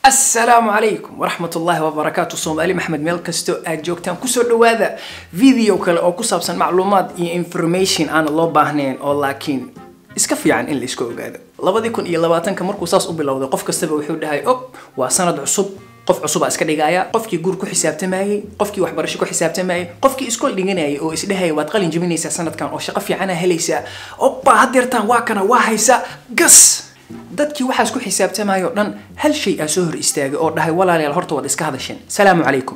asalaamu calaykum waraxmat ullaahi wabarakaatu soomaali maxmed meel kastoo aad joogtaan kusoo dhawaada video kale oo ku saabsan macluumaad iyo information aan loo baahnayn oo laakiin iska fiican in la iska ogaado labadii kun iyo labaatanka markuu saas u bilowday qof kastaba wuxuu dhahay og waa sanad cusub qof cusubaa iska dhigaya qofkii guur ku xisaabtamayey qofkii waxbarasho ku xisaabtamayey qofkii iskool dhiganayay oo isdhahaya waad qalin jebinaysaa sanadkan oo shaqo fiicana helaysaa oba hadeertaan waa kana waa haysa gas dadkii waxaas ku xisaabtamayo dhan hal shay aa soo hor istaagay oo dhahay walaalayaal horta waad iska hadasheen salaamu calaykum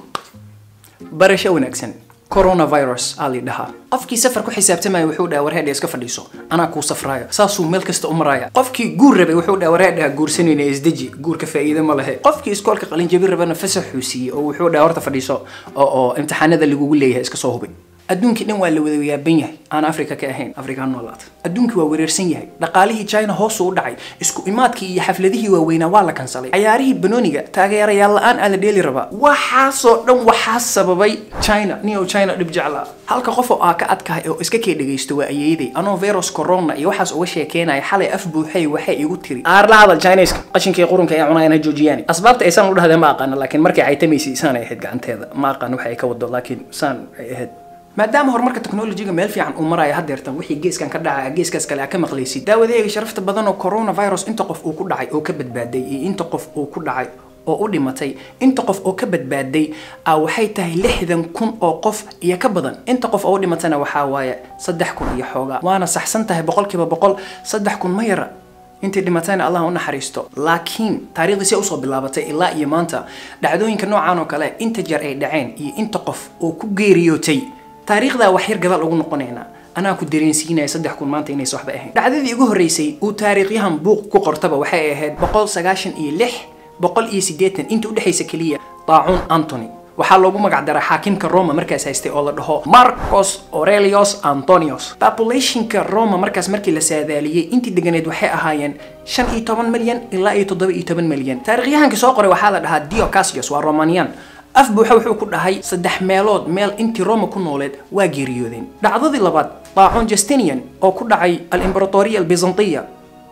barasho wanaagsan coronavirus aa li dhahaa qofkii safar ku xisaabtamaya wuxuu dhaha warheedha iska fadhiiso anaa kuu safraayo saasuu meel kasta u maraya qofkii guur rabay wuxuu dhaha warheedha guursanayna isdeji guurka faa'iido ma lehe qofkii iskoolka qalinjabi rabana fasaxuu siiyey oo wuxuu dhaha horta fadhiiso oo oo imtixaanada lagugu leeyahay iska soo hubin adduunkii dhan waa la wada yaaban yahay aan africa ka ahayn africa noolaata adduunkii waa wereersan yahay dhaqaalihii china hoosuu u dhacay isku imaadkii iyo xafladihii waaweynaa waa la kansalay cayaarihii banooniga taageerayaal la-aan aa la dheeli rabaa waxaasoo dhan waxaa sababay china nio china dhib jeclaa halka qof oo aa ka adkahay oo iska kee dhegaysto waa ayeeday anoo virus corona iyo waxaas uga sheekeenaya xalay af buuxay waxay igu tiri aar la hadal chineska qashinkii qurunka ee cunayana joojiyaan asbaabta aysan u dhahdeen ma aqaana laakiin markay caytamaysay saan ay ahayd gacanteeda ma aqaan waxa ay ka wado laakiin saan ay ahayd maadaama horumarka technologyga meel fiican uu maraya hadeertan wixii geeskan ka dhacaya geeskaas kale aa ka maqlaysid daawadeega sharafta badan oo coronavirus inta qof uu ku dhacay oo ka badbaaday iyo inta qof uu ku dhacay oo u dhimatay inta qof oo ka badbaaday a waxay tahay lixdan kun oo qof iyo ka badan inta qof oo u dhimatana waxaa waaye saddex kun iyo xoogaa waana saxsan tahay boqolkiiba boqol saddex kun ma yara intii dhimatayna allah u naxariisto laakiin taariikhdii si usoo bilaabatay ilaa iyo maanta dhacdooyinka noocan oo kale inta jeer ay dhaceen iyo inta qof oo ku geeriyootay taariikhdaa wax yar gadaal ugu noqonaynaa anaa ku dareensiinaya saddex kun maanta inaysa waxba ahayn dhacdadii ugu horreysay uu taariikhyahan buuq ku qortaba waxay ahayd boqol sagaashan iyo lix boqol iyo siddeetan inta udhexaysa keliya daacuun antony waxaa loogu magac daraa xaakimka roma markaas haystay oo la dhaho marcos aurelius antonius populationka roma markaas markii la saadaaliyey intii deganeed waxay ahaayeen shan iyo toban milyan ilaa iyo toddoba iyo toban milyan taarikhyahankii soo qoray waxaa la dhahaa dio cassius waa romanian af buuxa wuxuu ku dhahay saddex meelood meel intii roma ku nooleed waa geeriyoodeen dhacdadii labaad daacon justinian oo ku dhacay alimberatoriya albizantiya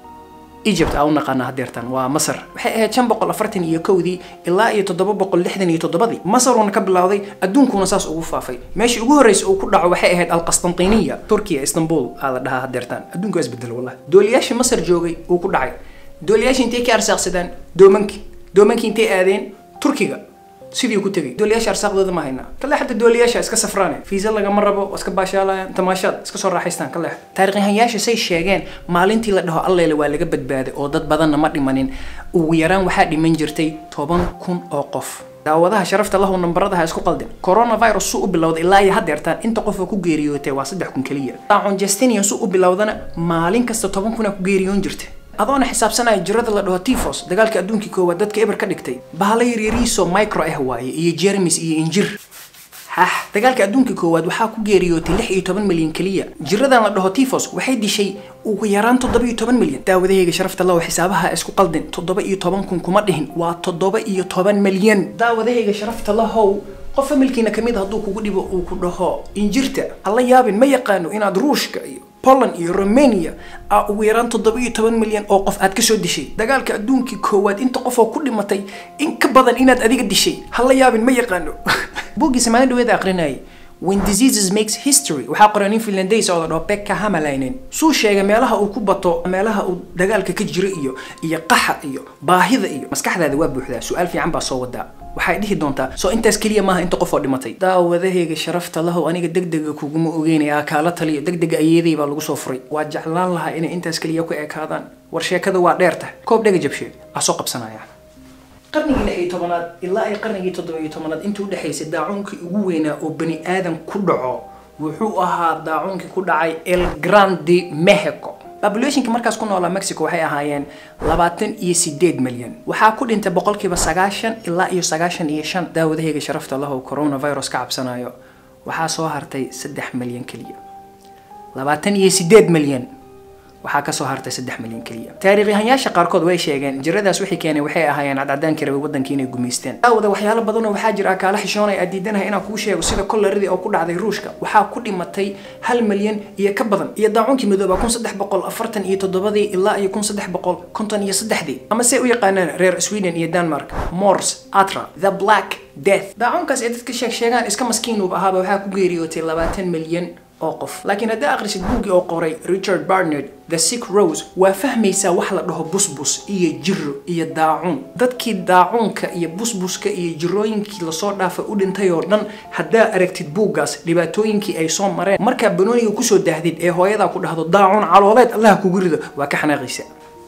egypt aa u naqaana hadeertan waa masar waxay ahayd shan boqol afartan iyo kowdii ilaa iyo toddoba boqol lixdan iyo toddobadii masaruuna ka bilowday adduunkuna saas ugu faafay meeshii ugu horreysay uu ku dhaco waxay ahayd alqastantiniya turkiya istanbul aa la dhahaa hadeertan adduunka waa isbedel wallahi dooliyaashii masar joogay uu ku dhacay dooliyaashii intay ka arsaaqsadaan doomankii doomankii intay aadeen turkiga sidii ku tegay dooliyaasha arsaaqdooda ma haynaa kale xataa dooliyaasha iska safraane fiisa lagama rabo waa iska baashaalayaan tamaashaad iska soo raaxaystaan kale taarikhyahanyaasha say sheegeen maalintii la dhaho alleele waa laga badbaaday oo dad badanna ma dhimanin ugu yaraan waxaa dhiman jirtay toban kun oo qof daawadaha sharafta lahu nambaradaha isku qaldin coronavirus suu u bilowday ilaa iyo hadeertaan inta qof oo ku geeriyootay waa saddex kun keliya daacon justinian suu u bilowdana maalin kasta toban kun aa ku geeriyoon jirta adoona xisaabsanaya jirada la dhaho tifos dagaalka adduunkii koowaad dadka eber ka dhigtay bahalo yaryariiso micro ah waaye iyo jermis iyo injir hah dagaalka adduunka koowaad waxaa ku geeriyootay lix iyo toban milyan keliya jiradan la dhaho tifos waxay dishay ugu yaraan toddoba iyo toban milyan daawadahayga sharafta law xisaabaha isku qaldin toddoba iyo toban kun kuma dhihin waa toddoba iyo toban milyan daawadahayga sharafta lahow qof familkiina kamid hadduu kugu dhibo uu ku dhaho injirta hala yaabin ma yaqaano inaad ruushka iyo poland iyo romania aa ugu yaraan toddoba iyo toban milyan oo qof aad kasoo dishay dagaalka adduunkii koowaad inta qof oo ku dhimatay in ka badan inaad adiga dishay hala yaabin ma yaqaano buuggiisa maalin dhaweeda aqrinayay when diseases makes history waxaa qoray nin finlandays oo la dhaho pekka hamalainen suu sheegay meelaha uu ku bato meelaha uu dagaalka ka jiro iyo iyo qaxa iyo baahida iyo maskaxdaada waa buuxdaa su-aal fiican baa soo wadaa waxay dhihi doontaa soo intaas keliya maaha inta qof oo dhimatay daawadahayga sharafta lahow aniga degdega kuguma ogeynaya kaala taliyo degdega ayeeday baa lagu soo furay waa jeclaan lahaa inay intaas keliya ku ekaadaan war sheekada waa dheerta koob dhega jabsheed aa soo qabsanaya qarnigii lix iyo tobanaad ilaa ay qarnigii toddoba iyo tobanaad intii udhexaysay daacuunkii ugu weynaa oo bani aadan ku dhaco wuxuu ahaa daacuunkii ku dhacay el grande mexico populationka markaas ku noolaa mexico waxay ahaayeen labaatan iyo sideed milyan waxaa ku dhintay boqolkiiba sagaashan ilaa iyo sagaashan iyo shan daawadahayga sharafta lahow coronavirus ka cabsanayo waxaa soo hartay saddex milyan keliya labaatan iyo sideed milyan waxaa kasoo hartay saddex milyan keliya taariikyahanyaasha qaarkood way sheegeen jiradaas wixii keenay waxay ahaayeen cadcadaankii rabay wadankii inay gumaysteen daawada waxyaalo badanoo waxaa jira kaala xishoonay aad diidanahay inaan kuu sheego sida kollaradii oo ku dhacday ruushka waxaa ku dhimatay hal milyan iyo ka badan iyo daacuunkii midooba kun saddex boqol afartan iyo toddobadii ilaa iyo kun saddex boqol konton iyo saddexdii ama se u yaqaanaan reer sweden iyo denmark mors atra the black death daacuunkaas ee dadka sheeg sheegaan iska maskiinuub ahaaba waxaa ku geeriyootay labaatan milyan oo qof laakiin haddii akhrisid buuggii oo qoray richard barnard the sick rose waa fahmaysaa wax la dhaho busbus iyo jiro iyo daacuun dadkii daacuunka iyo busbuska iyo jirooyinkii lasoo dhaafay u dhintay oo dhan haddaa aragtid buuggaas dhibaatooyinkii ay soo mareen markaa banooniga kusoo daahdid ee hooyadaa ku dhahdo daacuun calooleed allaha kugu rido waa ka xanaaqaysa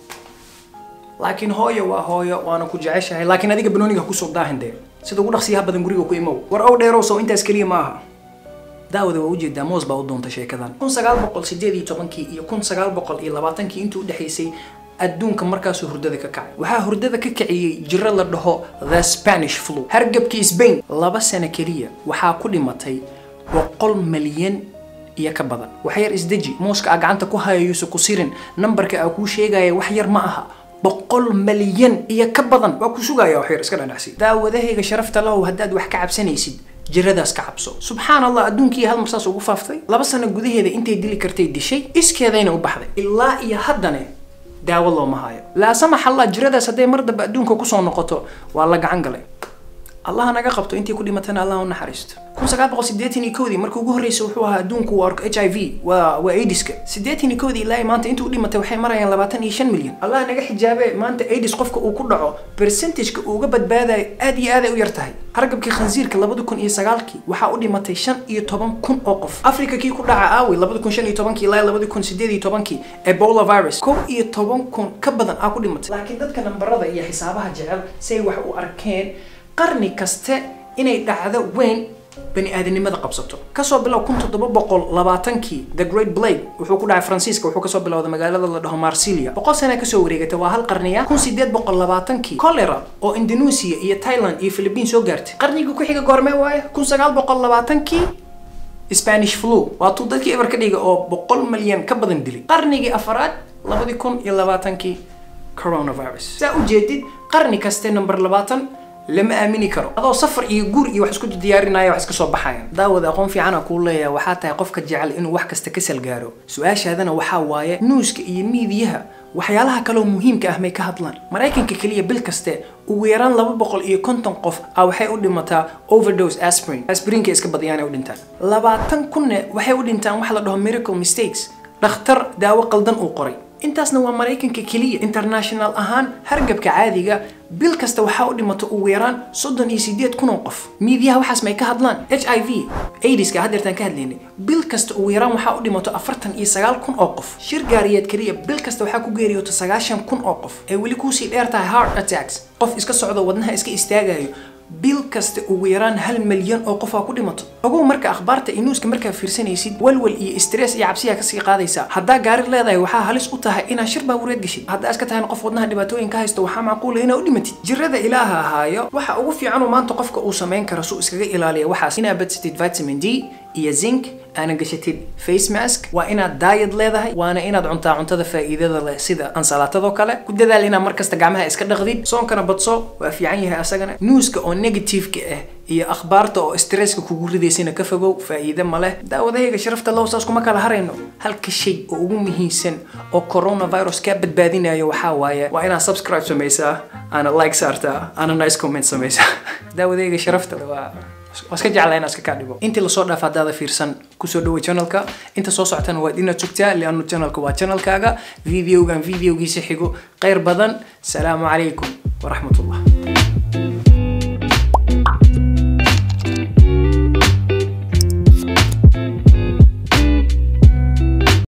laakiin hooyo waa hooyo waana ku jeceshahay laakiin adiga banooniga kusoo daahin dee sida ugu dhaqsiyaha badan guriga ku imow war ow dheerow sow intaas keliya ma aha daawada waa ujeedaa moos baa u doontay sheekadan kun sagaal boqol sideed iyo tobankii iyo kun sagaal boqol iyo labaatankii intii udhexaysay adduunka markaasuu hurdada ka kacay waxaa hurdada ka kiciyey jiro la dhaho the spanish flu hargabkii sbain laba sano keliya waxaa ku dhimatay boqol malyan iyo ka badan wax yar isdeji mooska aa gacanta ku hayayuusa ku sirin nambarka aa kuu sheegaya wax yar ma aha boqol malyan iyo ka badan waa ku sugaya wax yar iska dhanacsi daawadahayga sharafta lahow haddaad wax ka cabsanaysid jiradaas ka cabso subxaan allah adduunkii hal mar saas ugu faaftay laba sano gudaheeda intay dili kartay dishay iskeedayna u baxday ilaa iyo haddane daawo looma hayo laa samax allah jiradaas hadday mar dambe adduunka kusoo noqoto waa la gacan galay allah naga qabto intii ku dhimatana allah u naxariisto kun sagaal boqol siddeetan iyo kowdii markii ugu horreysay wuxuu ahaa adduunku uu arko h i v waa waa aidiska siddeetan iyo kowdii ilaa maanta intuu dhimatay waxay marayaan labaatan iyo shan milyan allah naga xijaabe maanta aidis qofka uu ku dhaco percentageka uu uga badbaadayo aad iyo aad ay u yar tahay hargabkii khansiirka labada kun iyo sagaalkii waxaa u dhimatay shan iyo toban kun oo qof africa kii ku dhaca aawi labada kun shan iyo tobankii ilaa labada kun sideed iyo tobankii ebola virus kow iyo toban kun ka badan aa ku dhimatay laakiin dadka nambarada iyo xisaabaha jecel say wax u arkeen qarni kaste inay dhacdo weyn bani aadanimada qabsato kasoo bilow kun toddoba boqol labaatankii the great blake wuxuu ku dhacay faransiiska wuxuu kasoo bilowday magaalada la dhaho marsilia boqol sana kasoo wareegatay waa hal qarniya kun sideed boqol labaatankii cholera oo indonesia iyo thailand iyo philippine soo gaartay qarnigii ku xiga goormee waaye kun sagaal boqol labaatankii spanish flu waa tuu dadkii eber ka dhiga oo boqol malyan ka badan dilay qarnigii afaraad labadii kun iyo labaatankii coronavirus saa ujeedid qarni kaste number labaatan lama aamini karo adoo safar iyo guur iyo wax isku diyaarinaya wax iska soo baxayan daawada aqoon fiicana kuu leeyahay waxaa tahay qofka jecel inuu wax kasta ka salgaaro su-aashaadana waxaa waaye nuuska iyo miidiyaha waxyaalaha kaloo muhiimka ah may ka hadlaan maraykanka keliya bil kaste ugu yaraan laba boqol iyo konton qof ah waxay u dhimataa overdose aspirin aspirinka iska badiyaanay u dhintaan labaatan kunne waxay u dhintaan wax la dhaho miracle mistakes dhakhtar daawo qaldan uu qoray intaasna waa maraykanka keliya international ahaan hargabka caadiga bil kasta waxaa u dhimato ugu yaraan soddon iyo sideed kun oo qof miidiyaha waxaas may ka hadlaan h i v aidiska haddeertaan ka hadlaynay bil kasta ugu yaraan waxaa u dhimato afartan iyo sagaal kun oo qof shir gaariyeed keliya bil kasta waxaa ku geeriyooto sagaashan kun oo qof ee weli kuusii dheer tahay heart attacks qof iska socdo wadnaha iska istaagayo bil kasta ugu yaraan hal milyan oo qof aa ku dhimato ogow marka akhbaarta iyo nuuska markaa fiirsanaysid walwal iyo stress iyo cabsiyaa kasii qaadaysaa haddaa gaari leedahay waxaa halis u tahay inaad shir baabureed geshid haddaa iska tahay qof wadnaha dhibaatooyin ka haysto waxaa macquula inaad u dhimatid jirada ilaaha ahaayo waxa ugu fiicanuu maanta qofka uu samayn karo suu iskaga ilaaliya waxaas inaad badsatid vitamin d iyo zinc aana gashatid face mask waa inaad daayad leedahay waana inaad cuntaa cuntada faa'iidada leh sida ansalaatadoo kale ku dadaal inaad markasta gacmaha iska dhaqdid soonkana badso waa fiican yahay asagana newska oo negativeka ah iyo akhbaarta oo stresska kugu ridaysana ka fogow faa'iide ma leh daawadahayga sharafta low saas kuma kala harayno halka shay oo ugu muhiimsan oo coronavirus kaa badbaadinayo waxaa waaye waa inaad subscribe samaysaa aana like saartaa aana nice comment samaysaa daawadahayga sharafta waa waa iska jeclaa inaa iska kaa dhigo intii lasoo dhaaf haddaada fiirsan kusoo dhawo channelka inta soo socotana waad inaad sugtaa liannu channelka waa channelkaaga videogan videogiisa xigo khayr badan salaamu calaykum waraxmat ullah